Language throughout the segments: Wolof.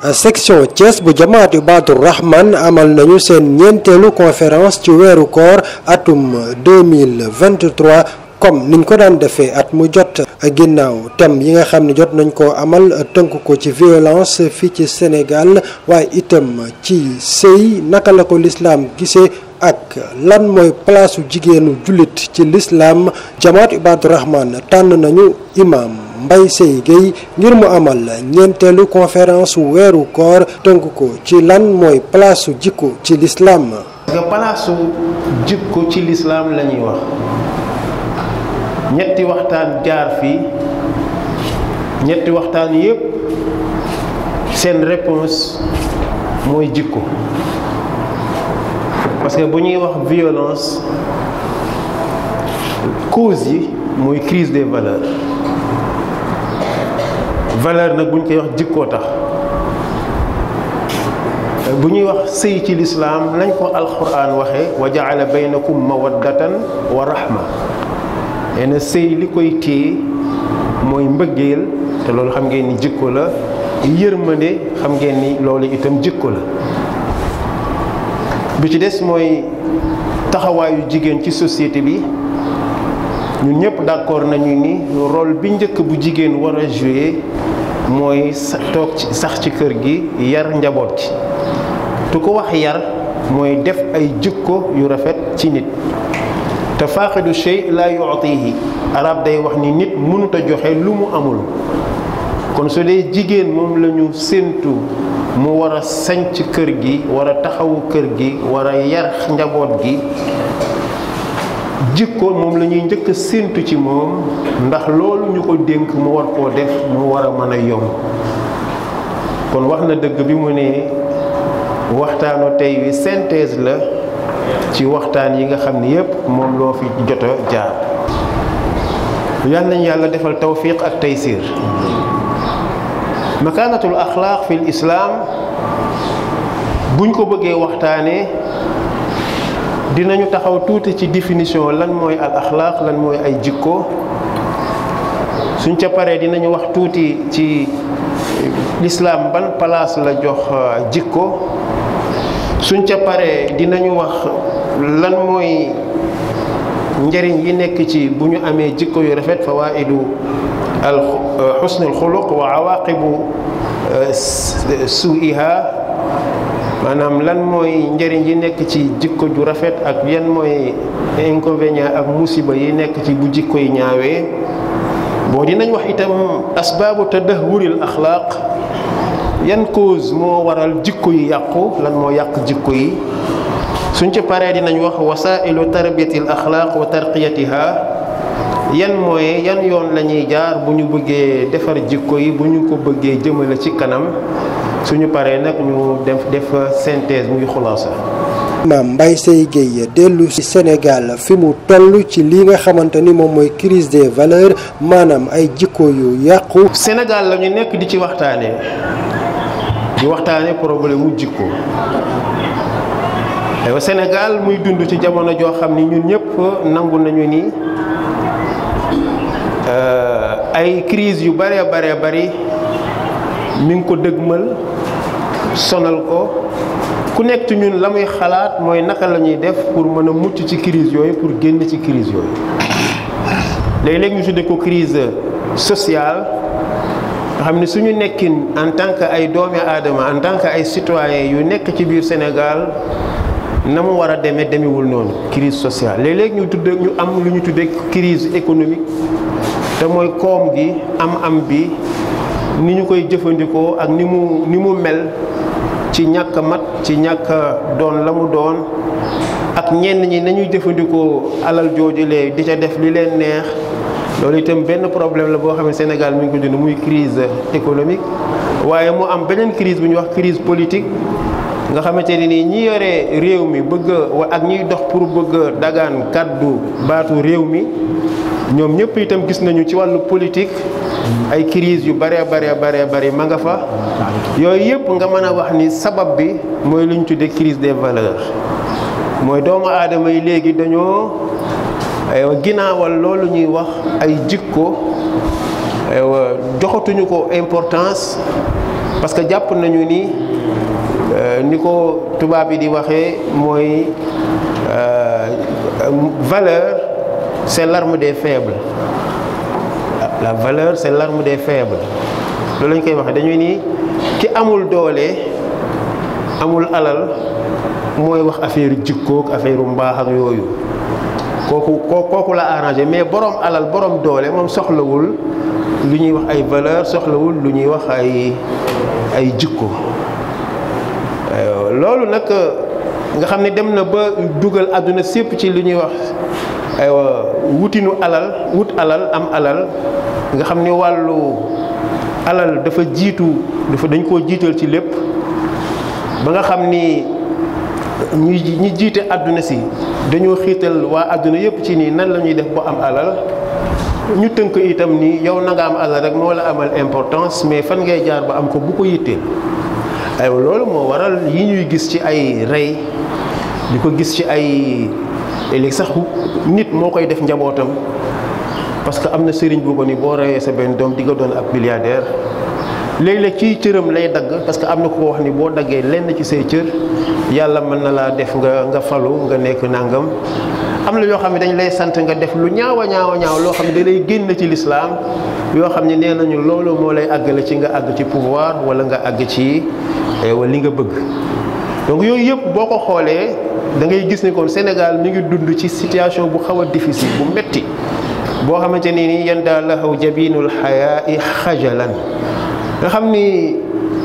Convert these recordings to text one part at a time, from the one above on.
section Thiès bu jamaat Ibaadu Rahman amal nañu seen ñeenteelu conférence ci weeru koor atum 2023 comme niñ ko daan defee at mu jot ginnaaw thème yi nga xam ne jot nañ koo amal tënk ko ci violence fii ci Sénégal waaye itam ci sëy naka la ko lislaam gisee ak lan mooy palaasu jigéenu jullit ci lislaam jamaat Ibaadu Rahman tànn nañu imam Mbaye Seye Gueye ngir mu amal ñeenteelu conférence weeru koor tënk ko ci lan mooy palaasu jikko ci lislaam parce que palaasu jikko ci lislaam la ñuy wax ñetti waxtaan jaar fii ñetti waxtaan yépp seen réponse mooy jikko parce que bu ñuy wax violence cause yi mooy crise des valeurs valeur nag bu ñu koy wax jikkoo tax bu ñuy wax sëy ci lislaam lañ ko alquran waxee wa jaala baynakum mawaddatan wa rahma nee na sëy li koy téye mooy mbëggeel te loolu xam ngeen ni jikko la yërmande xam ngeen ni loolu itam jikko la bi ci des mooy taxawaayu jigéen ci société bi ñun ñëpp d'accord nañu ni rôle bi njëkk bu jigéen war a jouer mooy toog ci sax ci kër gi yar njaboot ci tu ko wax yar mooy def ay jikko yu rafet ci nit te faaqidu shay la yu'tihi arab day wax ni nit mënut a joxe lu mu amul kon su dee jigéen moom la ñu séentu mu war a sanc kër gi war a taxawu kër gi war a yar njaboot gi jikko moom la ñuy njëkk a séentu ci moom ndax loolu ñu ko dénk mu war koo def mu war a mën a yomb kon wax na dëgg bi mu ne waxtaanu tey wi synthèse la ci waxtaan yi nga xam ni yépp moom loo fi jot a jaar yal nañu yàlla defal tawfiq ak taysir makaanatul axlaaq fil islaam buñ ko bëggee waxtaanee dinañu taxaw tuuti ci définition lan mooy al axlaaq lan mooy ay jikko suñ ca paree dinañu wax tuuti ci lislaam ban place la jox jikko suñ ca paree dinañu wax lan mooy njëriñ yi nekk ci bu ñu amee jikko yu rafet fawaidu al xusnul xuluq wa awaqibu suiha maanaam lan mooy njëriñ yi nekk ci jikko ju rafet ak yan mooy inconvénient ak musiba yi nekk ci bu jikko yi ñaawee boo dinañ wax itam asbaabu tadahuril axlaaq yan cause moo waral jikko yi yàqu lan moo yàq jikko yi suñ ci paree dinañ wax wasailu tarbiyatil axlaaq wa tarqiyatiha yan mooy yan yoon la ñuy jaar bu ñu bëggee defar jikko yi bu ñu ko bëggee jëmale ci kanam suñu paree nag ñu def def synthèse muy xulaasa maam Mbaye Seye Gueye dellu ci Sénégal fi mu toll ci li nga xamante ni moom mooy crise des valeurs maanaam ay jikko yu yàqu Sénégal la ñu nekk di ci waxtaanee di waxtaanee problème mu jikko aywa Sénégal muy dund ci jamono joo xam ni ñun ñëpp nangu nañu ni ay crise yu bare bare bari mi ngi ko dëgmal sonal ko ku nekk ci ñun la muy xalaat mooy naka la ñuy def pour mën a mucc ci crise yooyu pour génn ci crise yooyu léeg-léeg ñu tudde ko crise sociale nga xam ne suñu nekkin en tant que ay doomi aadama en tant que ay citoyens yu nekk ci biir Sénégal na mu war a demee demewul noonu crise sociale léeg-léeg ñu tudde ñu am lu ñu tudde crise économique te mooy koom gi am-am bi ni ñu koy jëfandikoo ak ni mu ni mu mel ci ñàkk mat ci ñàkk doon la mu doon ak ñenn ñi nañuy jëfandikoo alal joojulee di ca def li leen neex loolu itam benn problème la boo xam ne Sénégal mi ngi ko dund muy crise économique waaye mu am beneen crise bu ñuy wax crise politique nga xamante ne nii ñi yore réew mi bëgg ak ñiy dox pour bëgg dagaan kàddu baatu réew mi ñoom ñëpp itam gis nañu ci wàllu politique ay crise yu bare bare bare bare ma nga fa yooyu yëpp nga mën a wax ni sabab bi mooy lu ñu tuddee crise des valeurs mooy doomu aadama yi léegi dañoo ginnaawal loolu ñuy wax ay jikko joxatuñu ko importance parce que jàpp nañu ni ni ko tubaab yi di waxee mooy valeur c'est l'arme des faibles la valeur c'est l'arme des faibles loolu lañ koy waxee dañuy ni ki amul doole amul alal mooy wax affaire jikkook affaire mbaax ak yooyu kooku kooku la arrangé mais borom alal borom doole moom soxlawul lu ñuy wax ay valeur soxlawul lu ñuy wax ay ay jikko loolu nag nga xam ne dem na ba dugal àdduna sépp ci lu ñuy wax aywa wutinu alal wut alal am alal nga xam ni wàllu alal dafa jiitu dafa dañ koo jiital ci lépp ba nga xam ni ñi ñi jiite àdduna si dañoo xiital waa àdduna yépp ci nii nan la ñuy def ba am alal ñu tënk itam ni yow na nga am alal rek moo la amal importance mais fan ngay jaar ba am ko bu ko yitteel aywa loolu moo waral yi ñuy gis ci ay rey di ko gis ci ay léegi sax nit moo koy def njabootam parce que am na sëriñ bu ko ni boo reyee sa benn doom di nga doon ab milliardaire léeg-léeg ci cëram lay dagg parce que am na ko wax ni boo daggee lenn ci say cër yàlla mën na laa def nga nga falu nga nekk nangam am na yoo xam ne dañ lay sant nga def lu ñaaw a ñaaw a ñaaw loo xam ne da lay génn ci lislaam yoo xam ne nee nañu loolu moo lay àggale ci nga àgg ci pouvoir wala nga àgg ci wala li nga bëgg donc yooyu yëpp boo ko xoolee da ngay gis ne kon Sénégal mi ngi dund ci situation bu xaw a difficile bu metti boo xamante ni ni yan daal laxaw jabinul xayaa i xajalan nga xam ni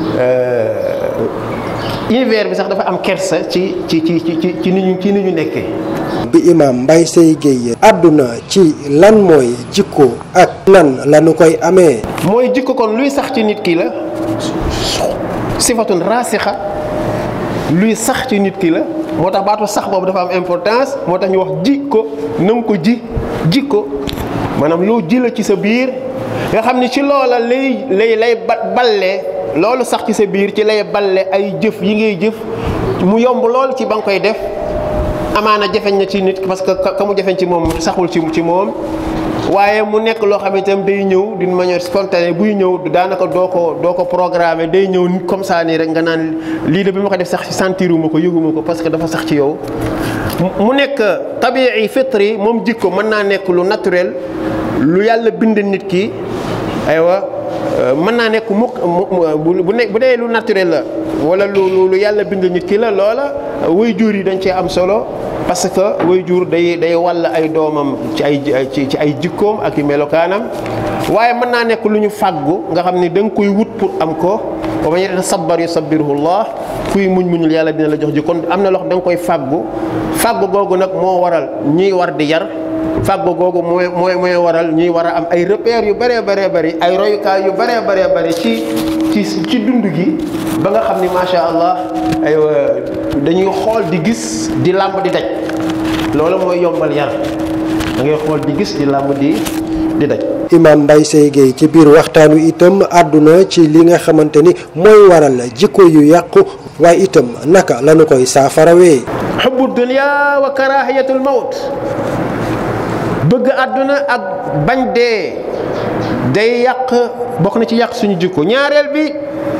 hiver bi sax dafa am kersa ci ci ci ci ci ni ñu ci ni ñu nekkee bi imam Mbaye Seye Gueye àdduna ci lan mooy jikko ak nan lañu koy amee mooy jikko kon luy sax ci nit ki la sifatun rasixa luy sax ci nit ki la moo tax baatu sax boobu dafa am importance moo tax ñu wax ji ko na nga ko ji ji ko maanaam loo ji la ci sa biir nga xam ni ci loola lay lay lay balle loolu sax ci sa biir ci lay balle ay jëf yi ngay jëf mu yomb lool ci ba nga koy def amaana jafeñ na ci nit parce que ka mu jafeñ ci moom saxul ci ci moom waaye mu nekk loo xam ne itam day ñëw d'une manière spontanée buy ñëw daanaka doo ko doo ko programmer day ñëw comme ça nii rek nga naan lii de bi ma ko def sax sentiruma ko yëguma ko parce que dafa sax ci yow mu nekk tabii fitri moom jikko mën naa nekk lu naturel lu yàlla bind nit ki aywa mën naa nekk mukk bu ne bu dee lu naturel la wala lu lu yàlla bind nit ki la loola way jur yi dañ cee am solo parce que way jur day day wàll ay doomam ci ay ci ci ay jikkoom ak i melokaanam waaye mën naa nekk lu ñu fàggu nga xam ni da nga koy wut pour am ko wa man yatasabbar yusabbiruhu llah kuy muñ muñul yàlla dina la jox ji kon am na loo xam da nga koy fàggu fàggu googu nag moo waral ñuy war di yar fàggu googu mooy mooy mooy waral ñuy war a am ay repères yu bëree bëree bëri ay royukaay yu bëree bëree bëri ci ci ci dund gi ba nga xam ni macha allah ay dañuy xool di gis di làmb di daj loolu mooy yombal yar da ngay xool di gis di làmb di di daj. imam Mbaye Seye Gueye ci biir waxtaan wi itam àdduna ci li nga xamante ni mooy waral jikko yu yàqu waaye itam naka lañu koy saafarawee. xubbu dunya wa karahiyatul mawt bëgg àdduna ak bañ dee day yàq bokk na ci yàq suñu jikko ñaareel bi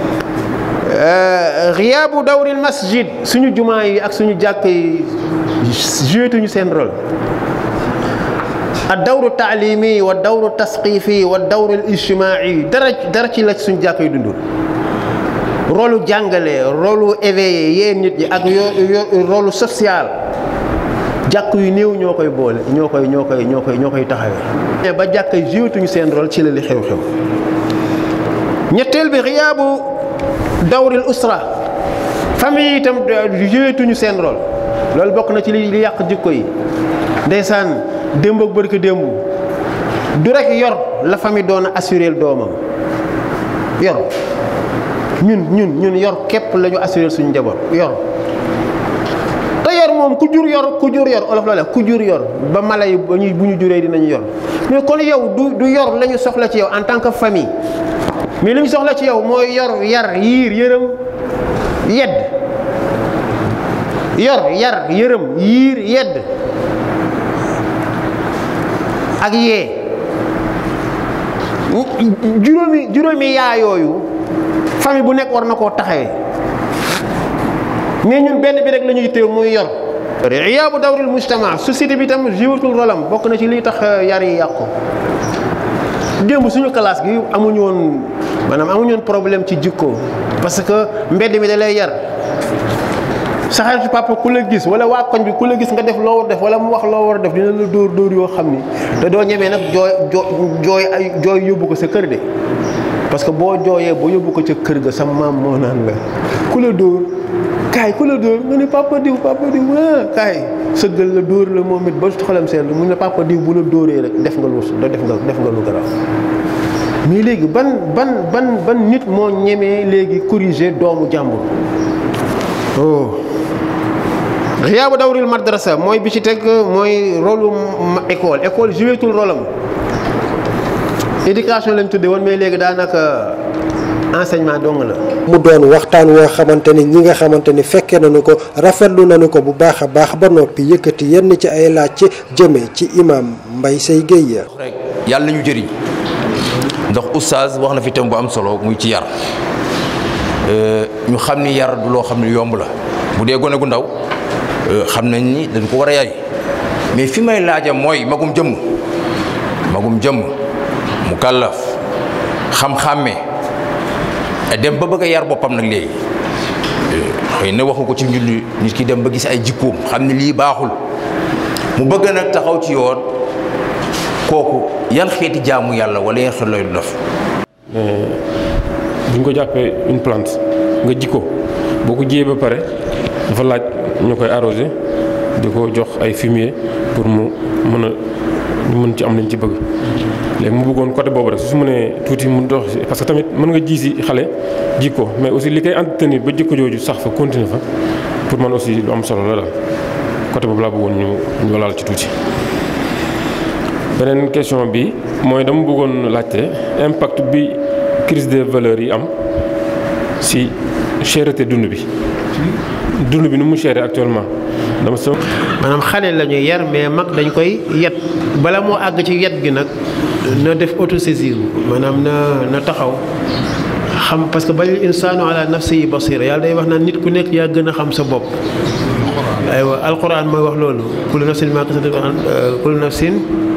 xiyaabu dawril masjid suñu jumaa yi ak suñu jàkk yi jouetuñu seen rôle ad dawru taalimi wa dawru tasqifi wa dawru ijtimaai dara dara ci la suñu jàkk yi dundul rôlu jàngale rôlu éveillé yéen nit ñi ak yo rôlu social jàkk yu néew ñoo koy boole ñoo koy ñoo koy ñoo koy ñoo koy taxawee. ba jàkk yi jouetuñu seen rôle ci la li xew-xew ñetteel bi xiyaabu dawril usra famille yi itam jouetuñu seen rôle loolu bokk na ci li li yàq jikko yi ndeysaan démb ak bërki démb du rek yor la famille doon a assuré doomam yor ñun ñun ñun yor képp la ñu assuré suñu njaboot yor te yor moom ku jur yor ku jur yor olof la ku jur yor ba mala yi bu ñu juree dinañu yor mais kon yow du du yor la ñu soxla ci yow en tant que famille mais li ñu soxla ci yow mooy yor yar yiir yërëm yedd yor yar yërëm yiir yedd ak yee juróomi juróomi yaa yooyu famille bu nekk war na koo taxawee mais ñun benn bi rek la ñuy téew muy yor iyaabu dawril mujtama société bi tam jiwatul rolam bokk na ci liy tax yar yi yàqu démb suñu classe gi amuñu woon maanaam amuñu woon problème ci jikko parce que mbedd mi da lay yar sa xaritu papa ku la gis wala waa koñ bi ku la gis nga def loo war def wala mu wax loo war a def dina la dóor dóor yoo xam ni te doo ñemee nag jooy jooy ay jooy yóbbu ko sa kër de parce que boo jooyee boo yóbbu ko ca kër ga sa maam moo naan la ku la dóor kaay ku la dóor nga ne papa diw papa diw ah kaay sëggal la dóor la moom it ba xolam seetlu mu ne papa diw bu la dóoree rek def nga lu def nga def nga lu garaaw mais léegi ban ban ban ban nit moo ñemee léegi corriger doomu jàmbur oh xiyaabu dawril madrasa mooy bi ci teg mooy rôle école école jouetul rôle am éducation lañ tudde woon mais léegi daanaka enseignement dong la. mu doon waxtaan woo xamante ni ñi nga xamante ni fekkee nañu ko rafetlu nañu ko bu baax a baax ba noppi yëkkati yenn ci ay laaj ci jëme ci imam Mbaye Seye Guèye. rek yàlla ñu jëriñ ndax oustaz wax na fi thème bu am solo muy ci yar ñu xam ni yar du loo xam ne yomb la bu dee gone gu ndaw xam nañ ni dañ ko war a yay mais fi may laaja mooy magum jëmm magum jëmm mu kàllaf xam-xàmmee dem ba bëgg a yar boppam nag léegi xëy na waxu ko ci njulli nit ki dem ba gis ay jikkoom xam ne lii baaxul mu bëgg nag taxaw ci yoon kooku yan xeeti jaamu yàlla wala yan xeet lay def bu ñu ko jàppee une plante nga ji ko boo ko jiyee ba pare dafa laaj ñu koy arrosé di ko jox ay fumier pour mu mën a ñu mën ci am lañ ci bëgg léegi mu bëggoon côté boobu rek su su mënee tuuti mu dox si parce que tamit mën nga ji si xale ji ko mais aussi li koy entretenir ba jikko jooju sax fa continuer fa pour man aussi lu am solo la daal côté boobu laa bëggoon ñu ñu laal ci tuuti. beneen question bi mooy dama bëggoon laajte impact bi crise des valeurs yi am si cherté dund bi dund bi nu mu chéré actuellement dama so maanaam xale la ñuy yar mais mag dañ koy yet bala moo àgg ci yet gi nag na def autosaisir maanaam na na taxaw xam parce que balil insaanu ala nafsihi basira yàlla day wax naan nit ku nekk yaa gën a xam sa bopp aywa alquran mooy wax loolu kullu nafsin ma kasabat kullu nafsin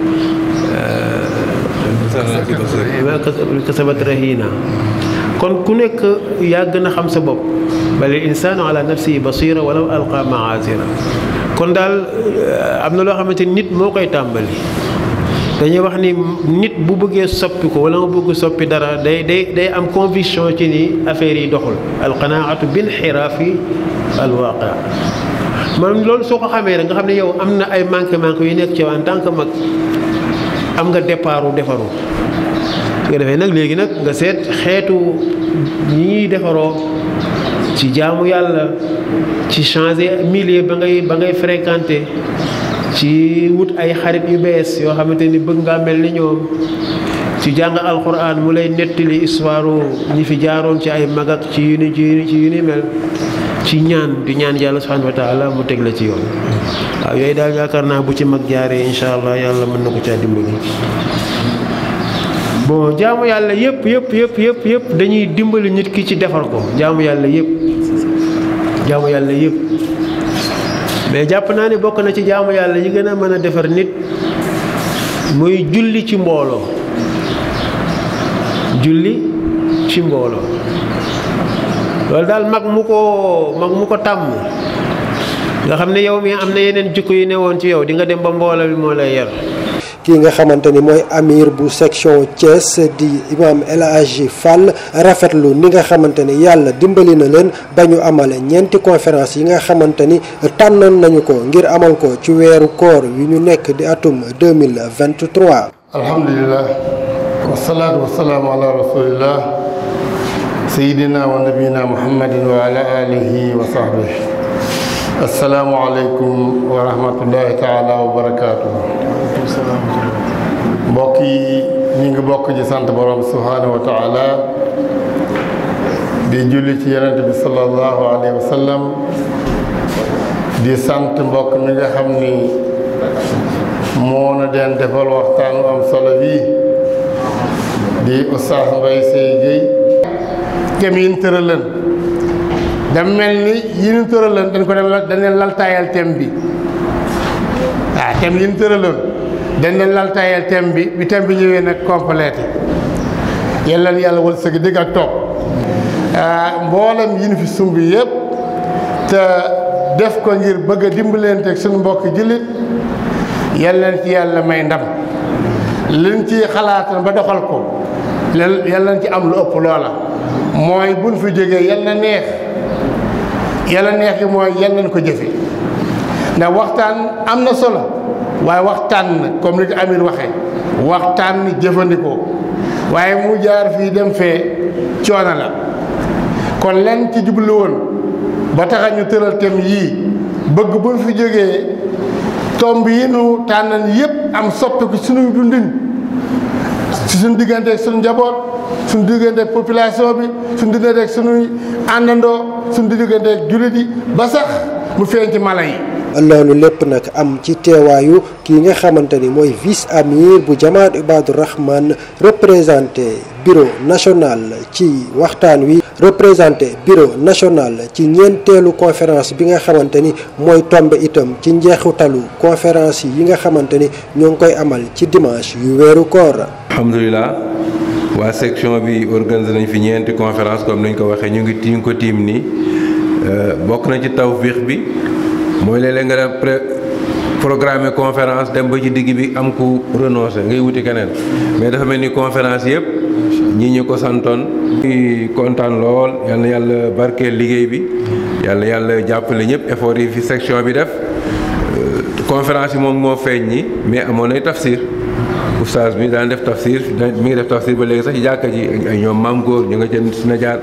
ma kasabat rahina kon ku nekk yaa gën a xam sa bopp balil insaanu ala nafsihi basira walaw alqa maazira kon daal am na loo xamante ni nit moo koy tàmbali dañuy wax ni nit bu bëggee soppi ko wala nga bëgg soppi dara day day day am conviction ci ni affaire yi doxul alqanaatu bin xiraafi alwaqia maanaam loolu soo ko xamee rek nga xam ne yow am na ay manqué manqué yu nekk ci yow en tant que mag am nga départ u defaru nga defee nag léegi nag nga seet xeetu ñi ñuy defaroo ci jaamu yàlla ci changer milieu ba ngay ba ngay fréquenter ci wut ay xarit yu bees yoo xamante ni bëgg ngaa mel ni ñoom ci jàng alquran mu lay nettali histoire ñi fi jaaroon ci ay mag ak ci yu ni ci yu ni mel ci ñaan di ñaan yàlla subhanahu wa taala mu teg la ci yoon waaw yooyu daal yaakaar naa bu ci mag jaaree incha allah yàlla mën na ko caa dimbali. bon jaamu yàlla yëpp yëpp yëpp yëpp yëpp dañuy dimbali nit ki ci defar ko jaamu yàlla yëpp jaamu yàlla yëpp. mais jàpp naa ne bokk na ci jaamu yàlla yi gën a mën a defar nit muy julli ci mbooloo julli ci mbooloo loolu daal mag mu ko mag mu ko tàmm nga xam ne yow mi am na yeneen jikko yu newoon ci yow di nga dem ba mbooloo bi moo lay yar kii nga xamante ni mooy amir bu section Thiès di imam El Hadji Fall rafetlu ni nga xamante ni yàlla dimbali na leen ba ñu amale ñeenti conférence yi nga xamante ni tànnoon nañu ko ngir amal ko ci weeru koor yu ñu nekk di atum 2023 alhamdulilah wasalaatu wasalaamu ala rasulillah sayidina wa nabiyina muhammadin wa ala alihi wa sahbihi asalaamu aleykum wa rahmatullahi taala wa barakatuh mbokk yi ñu ngi bokk ci sant borom subhaanahu wa taala di julli ci yonent bi sallallahu alayhi wa sallam di sant mbokk mi nga xam ni moo na den defal waxtaan am solo bii di Oustaz Mbaye Seye Guèye thème yi ñu tëralan da mel ni yi ñu tëralan dañ ko dem dañ leen laltaayal thème bi waaw thème yi ñu tëraloon dañ leen laltaayal thème bi bi thème bi ñëwee nag complété yàlla na yàlla wal sëgi dégg ak toog mboolem yi ñu fi sumb yëpp te def ko ngir bëgg a dimbalante ak suñu mbokk jullit yàlla na ci yàlla may ndam liñ ci xalaatan ba doxal ko yàlla na ci am lu ëpp loola mooy buñ fi jógee yàlla na neex yàlla neex gi mooy yàlla nañ ko jëfe ndax waxtaan am na solo waaye waxtaan comme ni ko Amir waxee waxtaan ni jëfandikoo waaye mu jaar fii dem fee coono la kon len ci jublu woon ba taxa ñu tëral thème yii bëgg buñ fi jógee tomb yi nu tànnan yépp am soppiku suñu dundin ci suñu diggante ak suñu njaboot suñu diggante ak population bi suñu diggante ak suñuy àndandoo suñu diggante ak jullit yi ba sax mu feeñ ci mala yi loolu lépp nag am ci teewaayu kii nga xamante ni mooy vice amir bu jamaat Ibaadu Rahman représenté bureau national ci waxtaan wi représenté bureau national ci ñeenteelu conférence bi nga xamante ni mooy tombe itam ci njeexitalu conférence yi nga xamante ni ñoo ngi koy amal ci dimanche yu weeru koor. alhamdulilah waa section bi organisé nañ fi ñeenti conférence comme nañ ko waxee ñu ngi ñu ngi ko tiim nii bokk na ci tawfiix bi. mooy léeg-léeg nga def pré programme conférence dem ba ci digg bi am ku renoncé ngay wuti keneen mais dafa mel ni conférence yëpp ñi ñu ko santoon ñuy kontaan lool yal na yàlla barkeel liggéey bi yàlla yàlla jàppale ñëpp effort yi fi section bi def conférence yi moom moo feeñ ñi mais amoon nay tafsir oustaz bi daan def tafsir mi ngi def tafsir ba léegi sax ci jàkka ji ay ñoom maam góor ñu nga jënd si na jaar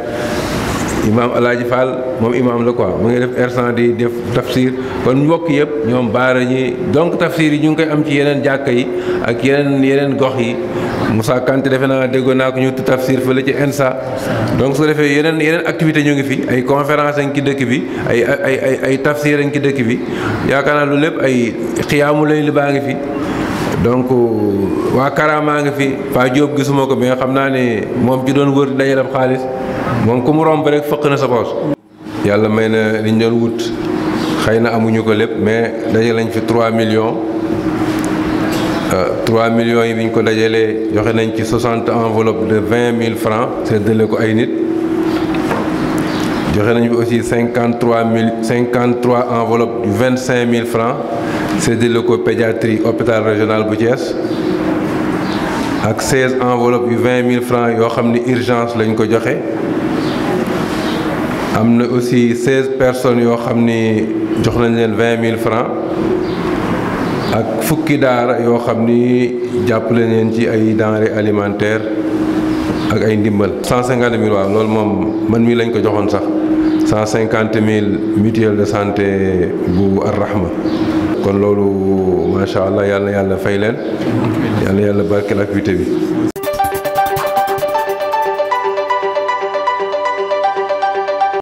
imaam alaaji Fall moom imaam la quoi mu ngi def ersan di def tafsir kon mbokk yëpp ñoom baara ñi donc tafsir yi ñu ngi koy am ci yeneen jàkka yi ak yeneen yeneen gox yi Moussa Kanté defe naa déggoon naa ko ñu tafsir fële ci ENSA donc su ko defee yeneen yeneen activité ñu ngi fi ay conférence añ ci dëkk bi ay ay ay ay tafsir añ ci dëkk bi yaakaar naa lu lépp ay xiyaamu lay li baa ngi fi donc waa Karama ngi fi Pa Diop gisuma ko mais xam naa ne moom ci doon wër dajaleb xaalis moom ku mu romb rek fëq na sa poos yàlla may na li ñu doon wut xëy na amuñu ko lépp mais dajale nañ fi 3 millions 3 millions yi bi ñu ko dajalee joxe nañ ci 60 enveloppe de 20 000 francs séddale ko ay nit joxe nañ fi aussi 53 mille 53 enveloppe yu 25 000 francs séddale ko pédiatrie hôpital régional bu Thiès ak 16 enveloppe yu 20 000 francs yoo xam ni urgence lañ ko joxe am na aussi 16 personnes yoo xam ni jox nañ leen 20 000 francs ak fukki daara yoo xam ni jàppale leen ci ay denrées alimentaires ak ay ndimbal. 150 000 waaw loolu moom man mii lañ ko joxoon sax 150 000 mutuelle de santé bu Ar-Rahma kon loolu macha allah yàlla yàlla fay leen yàlla yàlla barkeel activité bi.